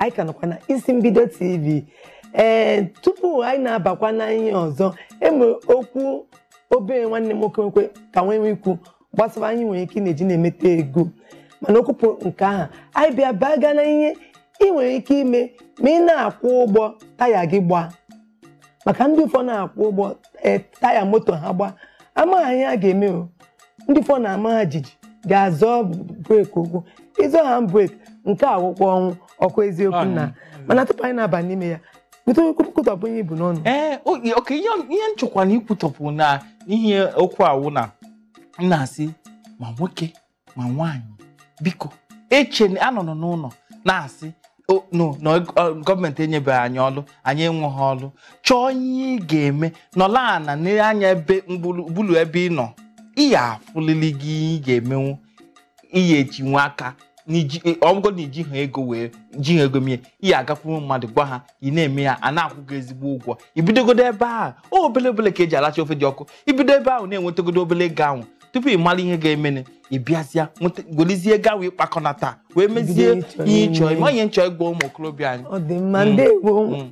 anyị ka nọkwa na isi mbido tv ee tupu anyị na-abakwa na ihe ọzọ enwere okwu obere nwanne m nwoke nwekwe ka nwee ikwu gbasara anyị nwere ike ị na-eji na-emeta ego mana okwupụ nke ahụ anyị bịa baga na ihe ị nwere ike ime ma ị na-akwụ ụgbọ taya gị gbaa maka ndị ụfọdụ na-akwụ ụgbọ ee, taya moto ha gbaa amaghị ihe a ga-eme o ndị ụfọdụ na-ama ha jiji ga-azọ breeki ụkwụ ịzọ ha breeki nke akwụkwọ ọnwụ ọkụ eziokwu na mana tupu anyị na-aba n'ime ya bute kwutọpụ ihe ibu n'ọnụ ee oge oke ihe ihe nchekwa na ikwutọpụ na ihe okwu awụ na m na-asị ma nwoke ma nwaanyị biko eche anọ nọ n'ụlọ na-asị "O, no na ọ- gọọmenti enyebeghị anyị ọlụ anyị enweghị ọlụ chọọ ihe ị ga-eme nọla ana n'anya ebe mgbulu ebe ị nọ ị ya afụlili gị ihe ị ga-emenwu ihe ejinwe aka n'iji ọgụgụ na iji ha ego wee ji ha ego mie ị ya agakwuru mmadụ gwa ha ị na-eme ya a na-akwụ gị ezigbo ụgwọ ibidogodo ebe ahụ o obele obele ka eji alacha ofe dị ọkụ ibido ebe ahụ na-enwetagodo obele ego ahụ tupu ị mara ihe ga-emene ị bịazịa nweta- golizie ego ahụ ịkpakọnata wee mezie Bido ịchọ ihe ịchọ ime. ịma ihe nchọ ịgwa ụmụ okorobịa anyị ọ dị mma Mm. ndewo Mm.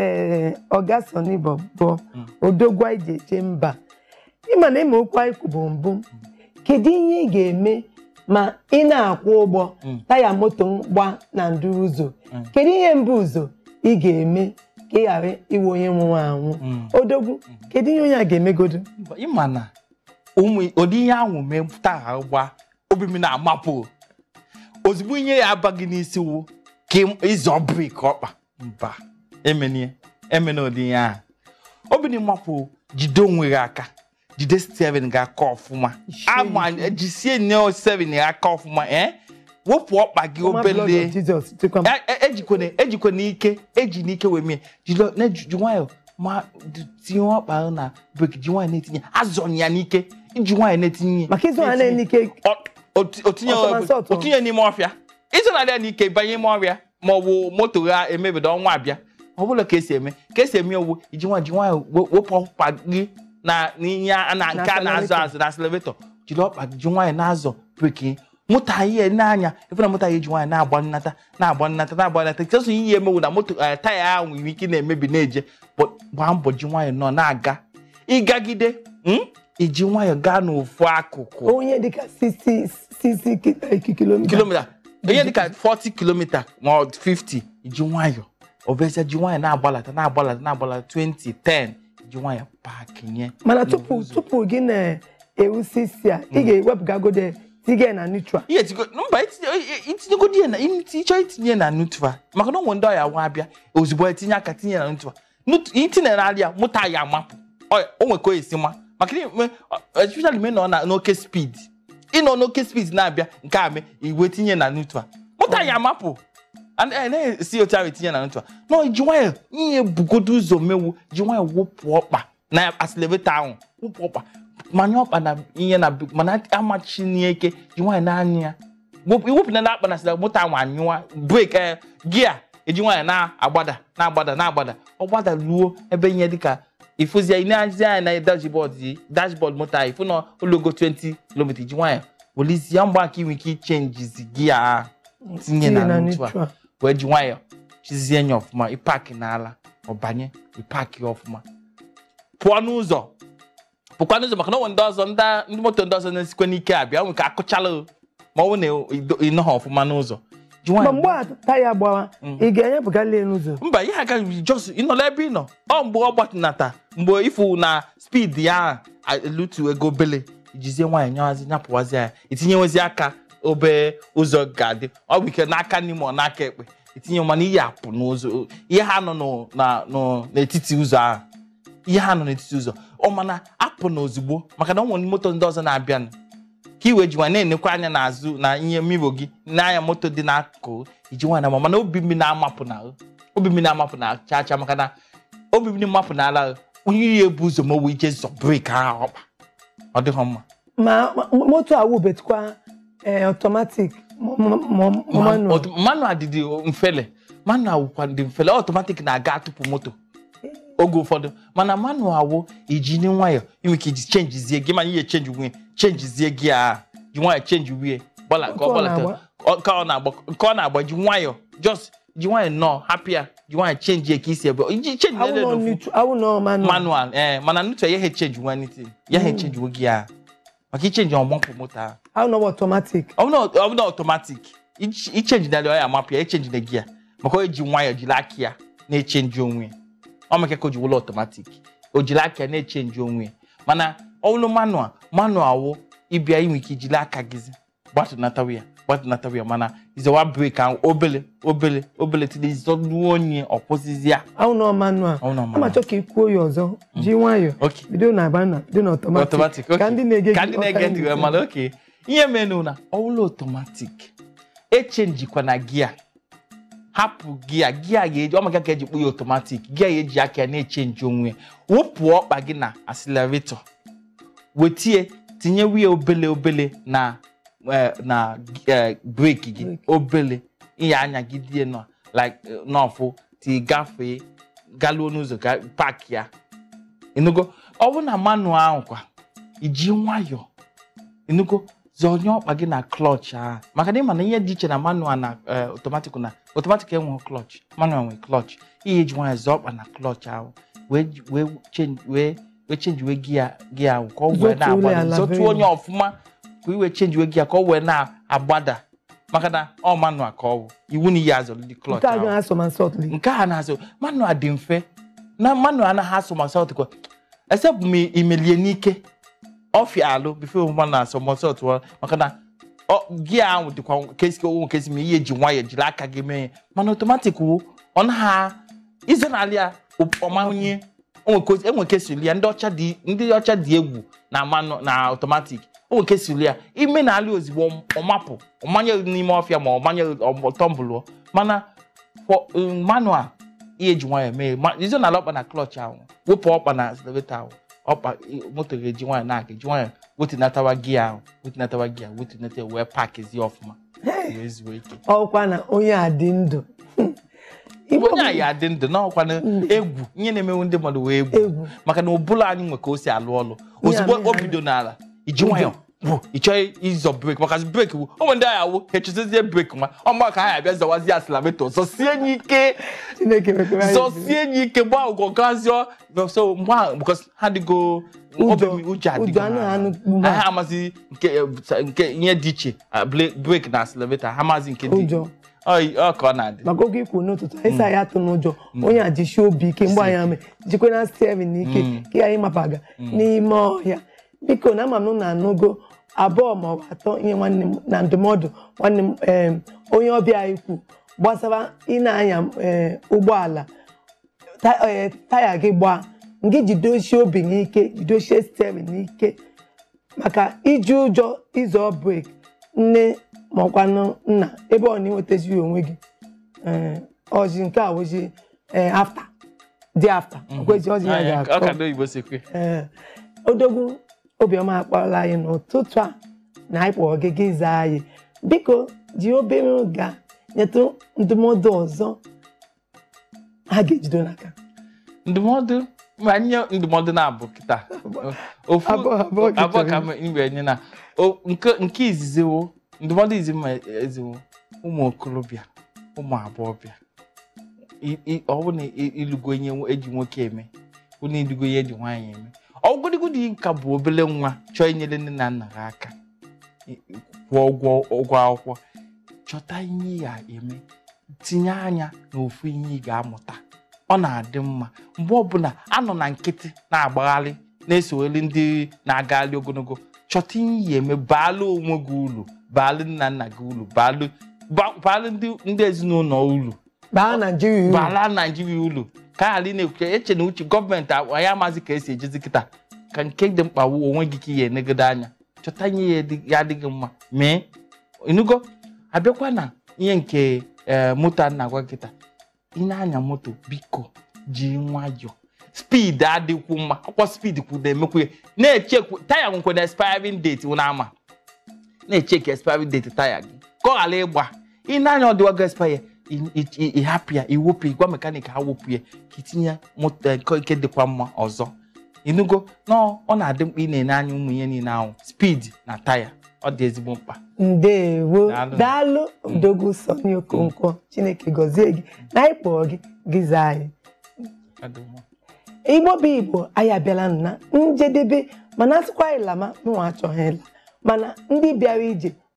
ee ọga soni bọbọ Mm. odogwa ije eje mba ịma na ịma okwu anyị kwubu mbụ kedu ihe ị ga-eme ma ị na-akwụ ụgbọ Mm. taya moto gba na nduru ụzọ Mm. kedu ihe mbụ ụzọ ị ga-eme ka ị ghara iwe onye nwụrụ anwụ Mm. odogwu kedu ihe onye a ga-emegodo ịma na ụmụ ụdị ihe ahụ mee taa gba obi m na-amapụ ozugbo ihe ya abaghị n'isi wụ ka ị- ịzọ brik ọkpa mba emenie emena ụdị ihe ahụ obi na ịmapụ jide onwe gị aka jide steven gị aka ọfụma Isie ama ike. jisie nne steven gị aka ọfụma ee wepụ ọkpa gị Ọma blood obele of Jesus chekwa m. E- e- ejikwana ejikwana ike eji n'ike wee mie jilo na-eji nwayọ ma d- tinye ọkpa ahụ na breki ji nwayọ na-etinye azọnye ya n'ike iji nwayọ na-etinye maka ịzụ ha na-enike O- o- otinye Ọtọmansị ọtọ. otinye n'ime ọfịa ịzụnarị ya n'ike banye ime ọrịa ma ọ bụ moto ha emebido ọnwa abịa ọ bụla ka esi eme ka esi eme owu iji nwayọ ji nwayọ we- wepụ ọkpa gị na n'ihe a- na nke a na-azụ accelerator. azụ na accelerator jiri ọkpa gị ji nwayọ na-azọ breki mụta ihe n'anya ebe na mụta ya eji nwanyị na-agba nnata na-agba nnata na-agba nnata chọsọ ihe emewu na moto eh, taya ahụ nwere ike na-emebi na-eje but gbaa mbọ ji nwayọ nọ na-aga ịgagide mm, iji nwayọ gaa n'ofu akụkụ onye dịka 60 60 kilomita kilomita ihe dịka 40 kilomita ma ọ 50 iji nwayọ obezia ji nwayọ na-agbalata na-agbalata na-agbalata 20 10 iji nwayọ pakinye mana tupu tupu gị na-ewusi isi a ị ga-ewepụgagode tige na neutral ihe tigo mba itinye- itinyegodi ya na ịchọ itinye na nutra maka na ụmụ ndị ọya nwa abịa ozugbo etinye aka tinye na nutra Nut- itinye na alịa mụta ya amapụ Ọ- o nwere ka o esi ma maka na ime- ọ- especially me nọ na n'oke speed ịnọ n'oke speed na-abịa nke a mee iwe tinye na nutra mụta ya amapụ And- eh, na-esi otu ahụ etinye na nutra no ji nwayọ ihe bugodo ụzọ mewu ji nwayọ wụpụ ọkpa na accelerator ahụ wụpụ ọkpa manye ọkpa na ihe na mana amachina ike ji nwanyị na-anya ya Wepụ- iwepụ na akpa na sida moto ahụ anyụwa brek ee gia eji nwanyị na-agbada na-agbada na-agbada ọ gbada ruo ebe ihe dịka ifụzi ị na-azi anya na dashboard yi dashboard moto ahụ ifụ na ologo 20 km ji nwanyị welizie mgba aka inwe ike ichenjizi gia ahụ tinye na neutral wee ji nwayọ chizie nya ọfụma ịpaki n'ala ọbanye ịpaki ọfụma pụọ n'ụzọ pụkwa n'ụzọ maka na onwe ndị ọzọ ndị ndị moto ndị ọzọ na-esikwa n'ike abịa nwere ka akụchala o, ma ọ bụ na ịnọghị ọfụma n'ụzọ ji ma nwayọ mgbe a taya gbawa ị ga-enyepụgali ya n'ụzọ mba ihe agaghị jos ịnọla ebe ị nọ ọ mgbe ọ gbatinata mgbe ịfụ na spid ya elutu ego obele jizie nwaanyị nyawazi nyapụwazi ya itinyewezi aka obe ụzọ ga-adị ọ bụ ike n'aka n'ime ọ n'aka ekpe itinye mana ihe apụ n'ụzọ ihe ha nọ nụ- na- nụ- n'etiti ụzọ ahụ ihe ha nọ n'etiti ụzọ ọ mana apụ na ozugbo maka na ọ nwere moto ndị ọzọ na-abịanụ ka iwe ji nwa na-enekwa anya n'azụ na ihe mmiri gị n'anya moto dị n'akụkụ iji nwa na ama mana obi mmiri na-amapụ na obi mmiri na-amapụ na chaa chaa maka na obi mmiri mmapụ na ala onye ya ebu ụzọ ma o wee ije zọ breki ahụ ọkpa ọ dịghọ mma ma ma- moto a wubetukwa ee ọtọmatik manual Ọt- manual dị dị mfele manual wụkwa dị mfele ọtọmatik na-aga atụpụ moto oge ụfọdụ mana manual wụ iji ni nwayọ inwe ike iji chenjizie gị mana ihe chenji nwunye chenjizie gị a ji nwayọ chenji wie gbala ka ọ Nke ọ gbalata na-agba. ọ- ka ọ na-agba ka ọ na-agba ji nwayọ just ji nwayọ nnọọ hapụ ya ji nwayọ chenji ya ka isi ebe iji chenji awụ na nọ neutral awụ nọ manual manual ee mana nutu ya ha echenji nwa niti ya ha echenji wogi ya maka ichenji ọgbọmpụ moto ahụ awụ nọ automatic ọ bụ na ọtomatik ichenji na ọ ya amapụ ya echenji na gia maka o ji nwayọ jiri aka ya na-echenji onwe ya ọ maka ka o ji wụlọ ọtomatik o jiri aka ya na-echenji onwe ya mana ọwụlụ manual manual wụ ịbịa inwe ike ijiri aka gịzi gbatụnatawa ya gbatụnatawa ya mana izewa brek ahụ obele obele obele tide izọduo onye ọkwụsịzi ya awụ nọ manual Awụ nọ ama manual. chọ ka ị kwuo ya ọzọ ji nwayọ Okay. bido na manual bido na automatic automatic ka ndị na-ege ka gị ndị na-ege ọka ntị ndị wee mara oke ihe menu na ọwụlụ automatic echenjikwa na gia hapụ gia gia ga-eji ọ maka ka eji kpụ ya automatic gia ga-eji aka ya na-echenji onwe ya wụpụ ọkpa gị na accelerator wetie tinye wiya obele obele na eh, na eh, breki gị Brake. obele ihe anya gị die nọ like eh, n'ọfụ ti gafee galuo n'ụzọ ka pak ya ịnụgo ọ bụ na manual ahụ kwa iji nwayọọ ịnụgo zọnye ọkpa gị na klọch ahụ maka na ịma na ihe dị iche na manual na eh, automatic na automatic enweghị klọch manual nwere klọch ihe eji nwayọọ zọọ ọkpa na klọch ahụ wee ji- wee change wee wee change wee gia gia ahụ ka ọ wee Zọtuo na-agbada ala zọtụọ very onye ọfụma ka iwe change wee gia ka ọ wee na-agbada maka na ọ manual ka ọ bụ iwu na ihe azọlidi klọch nke a ahụ gaghị asọ ma sọtli nke a na-azụ manual dị mfe na manual anaghị asụ ma sọt kwa except ma imelie n'ike ọfịa alụ bifo manual asọ ma sọt wa maka na ọ- gia ahụ dịkwa kesi owo nkesi ma ihe ji nwayọ jiri aka gị mee ya mana otomatik wụ ọ naghị izonali ya ọmahụnye enwe kesili ya ndị ọcha dị ndị ọcha dị egwu na manu na otomatik onwe kesili ya ime na alị ozigbo ọmapụ ọmanye n'ime ọfịa ma ọmanye tọmbụlụọ mana for um, manual ihe ji nwayọ mee ma izo na ala ọkpa na klọch ahụ wepụ ọkpa na accelerator ahụ ọkpa i- moto ga-eji nwayọ na-aga eji nwayọ wetinatawa gia ahụ wetinatawa gia wetinata ya wee pakizi ọfụma wee zuo ike ọkwa na onye a dị ndụ Igbo onye bụ anyị adị ndụ n'ọkwa egwu ihe na-emewu ndị mmadụ wee egwu egwu maka na ụbụla anyị nwe ka o si alụ ọlụ Ihe ozugbo a mee o ha- bido n'ala iji nwayọ bụ ị chọghị ịzọ breki maka breki wu o nwere ndị agha wụ ha echezizie breki ma ọ mma ka ha abịa zọwazie asilameto zọsie ya ike chineke mekwara anyị ebere. zọsie ya ike gbaa ụgwọ gazio so mgbe ahụ because ha dịgo Ụjọ- obi ụjọ ụjọ adịgo anaghị ha. anụ mgbe a. ha amazi nke eh, nke ihe dị iche ah, ble- breki na asilameto ha amazi nke dị Ụjọ. ọ ọ ka ọ na-adị maka oge ikwu n'ụtụtụ anyị sị anyị atụ n'ụjọ onye a jishi obi ike mgbe anyị ame jikwe na steven n'ike ka anyị mapaga n'ime ọhịa biko na ama m na anụgo abụọ ma ọ bụ atọ ihe nwanne m na ndụmọdụ nwanne m em, onye ọbịa anyị kwu gbasara ị na-anya em, ụgbọala ta- eh, taya gị gbaa ngị jidosie obi gị ike jidosie steven n'ike maka iji ụjọ ịzọ brek nne maọkwanụ nna ebe ọ na-enwetazi onwe gị ee, ọjị nke a wụzi ee, afta dị afta okwezi ọjị ya Anya, ọ ka ga-akọ ndị oyibo si kwe ee odogwu obiọma akpọrọla anyị n'ụtụtụ a na anyị kpọrọ gị gị zaa anyị biko ji obere oge a nyetụ ndụmọdụ ọzọ ha ga-ejido n'aka ndụmọdụ ma nye ndụmọdụ na-abụ kịta ofu Abụọ- abụọ ka abụọ chọrọ ka inye. m igwe nye na o- nke nke izizi wo ndụmọdụ izi ma eziwo ụmụ okorobịa ụmụ agbọghọbịa I- i- ọ bụ na i- ịlụgo ihe nwo- eji nwoke eme bụ na ịlụgo ihe eji nwaanyị eme ọgụdịgụdị ka bụ obele nwa chọọ inyere nne na nna ha aka i- kwụọ ụgwọ ụgwọ akwụkwọ chọta ihe ị ga-eme tinye anya n'ofu ihe ị ga-amụta ọ na-adị mma mgbe ọbụla anọ na nkịtị na-agbagharị na-esogheri ndị na-agagharị ogologo chọta ihe ya eme baalụ onwe gị uru baalụ nna nna gị uru baalụ ba- baalụ ndị ndị ezinụlọ uru baa naijiria uru baala naijiria uru ka ghara ị na-ekwuche eche na uche gọọmenti anyị amaghịzi ka esi ejezi kịta ka nke dị mkpa wu onwe gị ka ihe enegodo anya chọta ihe ya dị- ya adịghị mma mee ịnụgo abịakwa na ihe nke ee moto a na-agwa kịta ị na-anya moto biko ji nwayọọ spid adịkwu mma ọkwa spid kwu na-emekwu ya na-echekwu taya nwekwe na expiring date wụ na-ama na-echeki expiring date taya gị ka ọ ghara ịgba ị na-anya ọdịwago expire ịhapụ ya iwepụ ya, gwa mekanik ha wepụ ya ka itinye moto nke nke dịkwa mma ọzọ ịnụgo na ọ na-adị mkpa ị na-ene anya ụmụ ihe niile ahụ spid na taya ọ dị ezigbo mkpa ndewo Daalụ. daalụ odogwu Sonny Okonkwo chineke gọzie gị na anyị kpọọ gị gị zaa anyị Ọ dị mma. igbo bụ igbo anyị abịala na njedebe mana asịkwa anyị lama mụnwa achọghị ịla mana ndị bịara ije